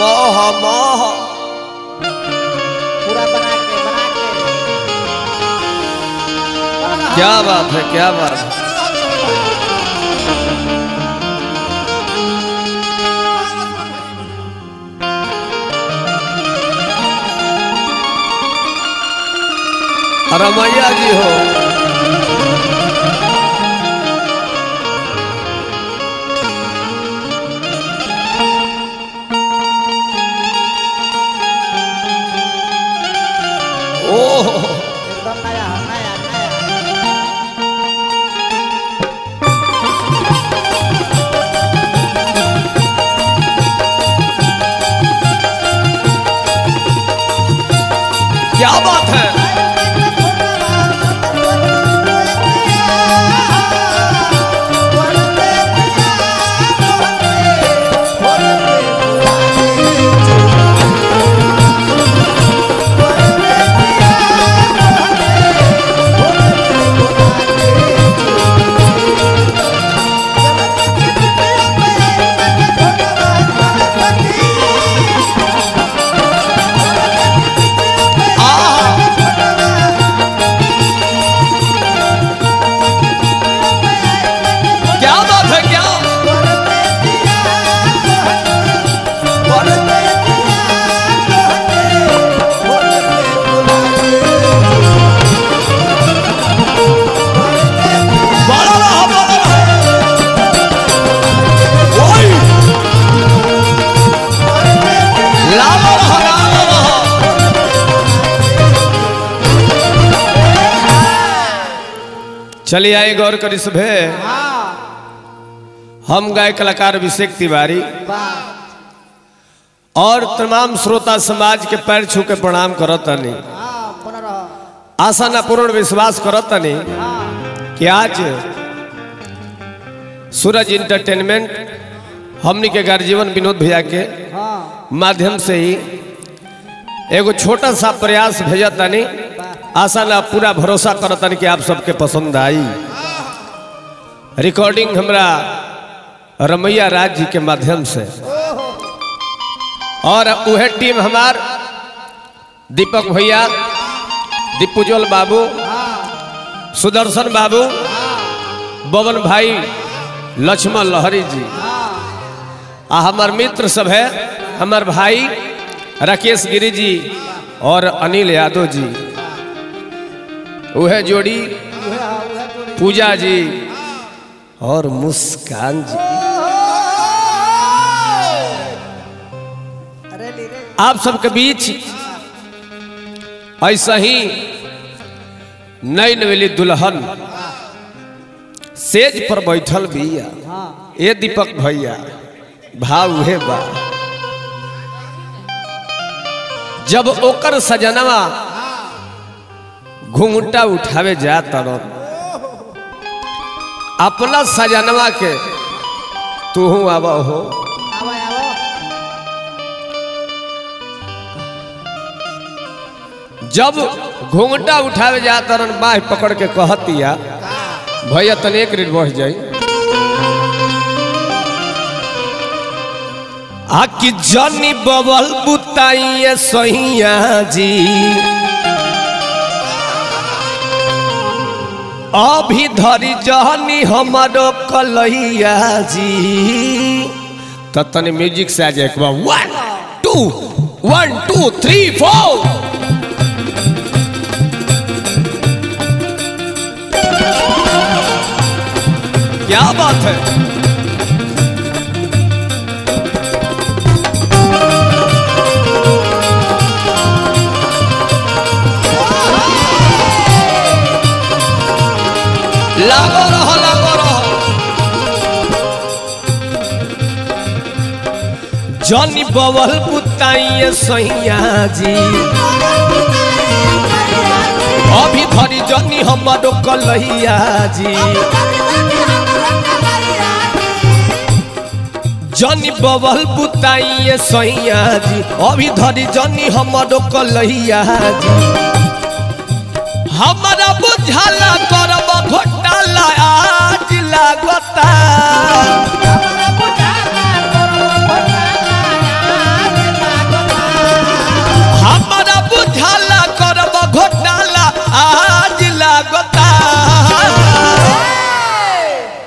मोह मोह पूरा बना के बना के क्या बात है क्या बात है रमैया जी हो ओह एकदम नया नया नया क्या बात है आहा क्या बात है क्या बड़ा रहा बड़ा रहा ओए लावा रहा लावा रहा चलिए आए गौर करी सभे हम गाय कलाकार अभिषेक तिवारी और तमाम श्रोता समाज के पैर छू के प्रणाम करतनी आशा न पूर्ण विश्वास करतनी कि आज सूरज इंटरटेनमेंट हमनी के गार्जीवन विनोद भैया के माध्यम से ही एगो छोटा सा प्रयास भेजतनी आशा ना पूरा भरोसा करतनी कि आप सबके पसंद आई रिकॉर्डिंग हमरा रमैया राज जी के माध्यम से और वह टीम हमार दीपक भैया दीपुजल बाबू सुदर्शन बाबू बबन भाई लक्ष्मण लहरी जी आ हमार मित्र सब है हमार भाई राकेश गिरी जी और अनिल यादव जी वह जोड़ी पूजा जी और मुस्कान जी आप सबके बीच ऐसा ही नई नवेली दुल्हन सेज पर बैठल बिया ए दीपक भैया भाव उहे बा जब ओकर सजनवा घूंघटा उठावे जा तरन अपना सजनवा के तू आब हो जब घूंघटा उठावे जा तरन बाह पकड़ के कहतिया भैया तने एक रेट बढ़ जाई आकि जनी बबल बुताइए सैया जी अभी धरी जहनी हमारो कलैया जी तो तने म्यूजिक से आ जाए एक बार one two one two three four क्या बात है लागो रहो लागो रहो जनी बवल पुताइए सैया जी अभी धरी जनी हमारो कलैया जी जनी बवल पुताइए सैया जी अभी धरी जनी हमारो कलैया जी हमारा बुझाला करब घोटाला आज लागता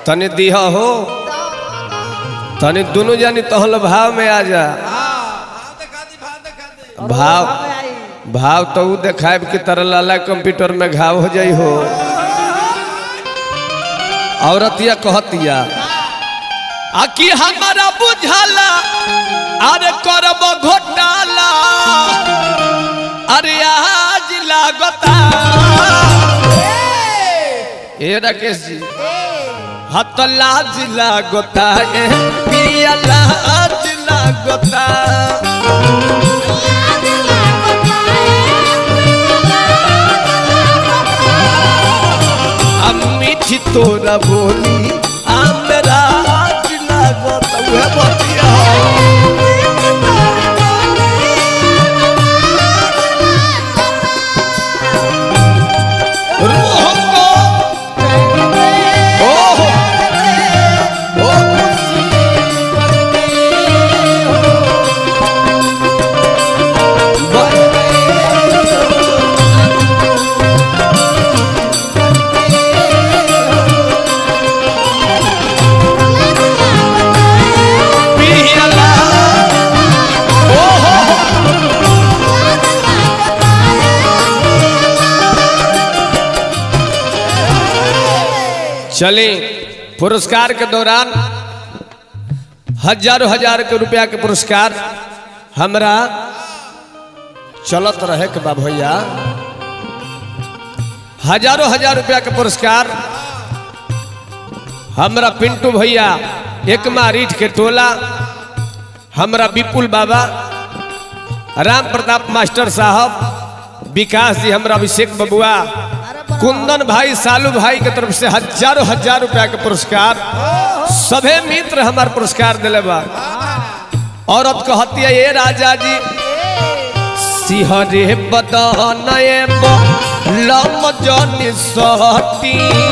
तनी दिह हो तनी दोनों जानी तहल भाव में आ जा भाव भाव तो ऊ देखाब कि तरह लाला कंप्यूटर में घाव हो जाई हो औरतिया कहतिया आकि हमारा बुझाला अरे करब घोटाला अरे आज लागता ए राकेश जी हत लाज लागता ए पिया लाज लागता हम मीठी तोरा बोली हमरा आज लागता उहे बतिया रोहंगो ओहो पियला ओहो चले पुरस्कार के दौरान हजारों हजार के रुपया के पुरस्कार हमरा चलत रहे के बा भैया हजारों हजार रुपया के पुरस्कार हमरा पिंटू भैया एकमा रीठ के टोला हमरा विपुल बाबा राम प्रताप मास्टर साहब विकास जी हमरा अभिषेक बबुआ कुंदन भाई सालू भाई के तरफ से हजारों हजार रुपया के पुरस्कार सभे मित्र हमार पुरस्कार दिले बा औरत कहती है ये राजा जी सिहरे बदनए लम जनि सहती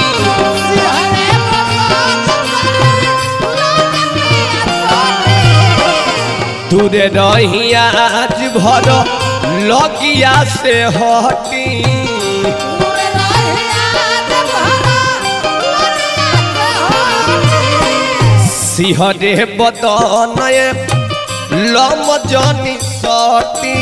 दूरे रही आज भर लगिया से हटी सिहरे बदनए लम जनि सटी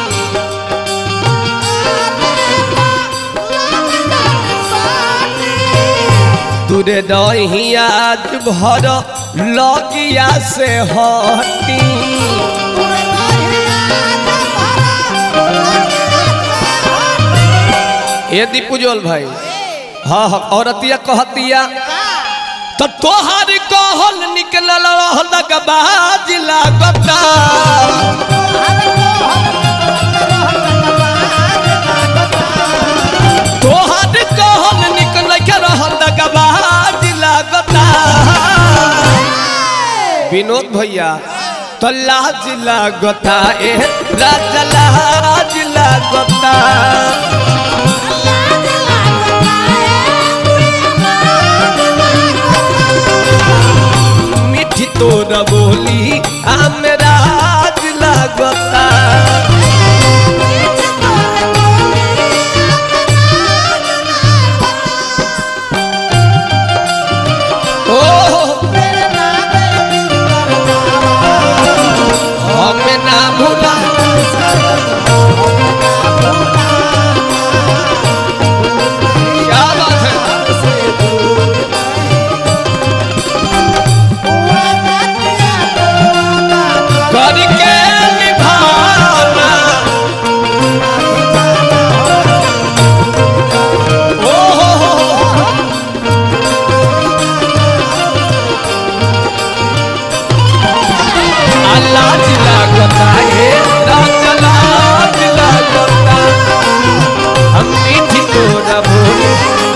दूरे रही आज भर लगिया से हटी ये दीपुजोल भाई हाँ हाँ औरतिया कहतिया तो तोहार कहल निकलल रहल बाज लागता तोहार कहल निकल के रहल बाज लागता विनोद भैया तो लाज लागता ए राजा लाज लागता मिठी तोरा बोली हमरा आज लागता ओ हमें ना भूला क्या बात है करके निभाना ओ हो हो हो लाज लागता है राज लाज लागता हम मीठी तोरा बोली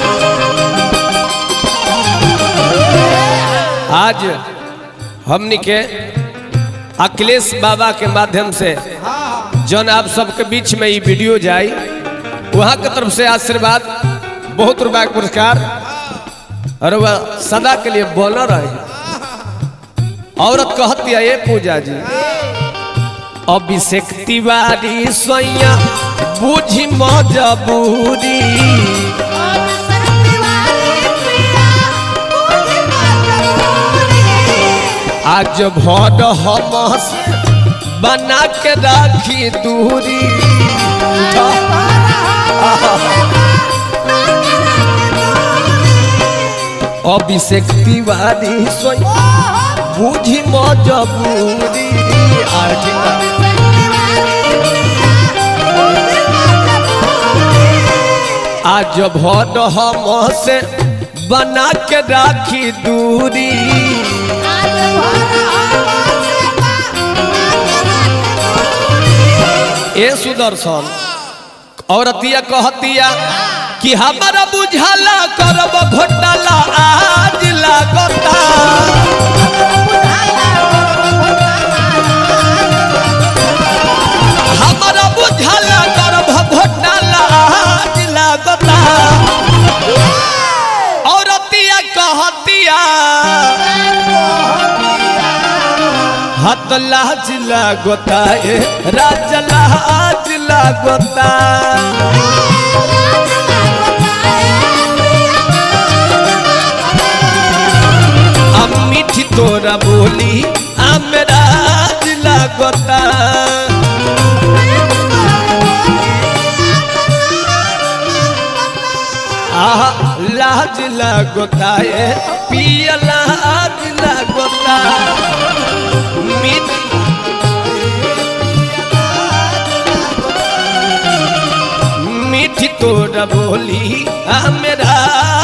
आज हमनी के अखिलेश बाबा के माध्यम से जौन आप सबके बीच में ये वीडियो जाई वहाँ के तरफ से आशीर्वाद बहुत रुपया के पुरस्कार और वह सदा के लिए बोल रहे औरत कहती है ये पूजा जी अभिषेक तिवारी सोया बुझी मजबूरी आज भर हम से बना के राखी दूरी अभिषेक तिवारी सोई बुझी मजबूरी आठिका आज भर हम से बना के राखी दूरी ए सुदर्शन औरतिया कहतिया कि हमारा बुझाला करब घोटाला आज लागता हमारा बुझाला करब घोटाला आज लागता औरतिया कहतिया हाथ लाज लागता ए राज लाज लागता अब मीठी तोरा बोली हमरा लागता आहा लाज लागता ए पिया लाज लागता मीठी मीठी तोरा बोली हमरा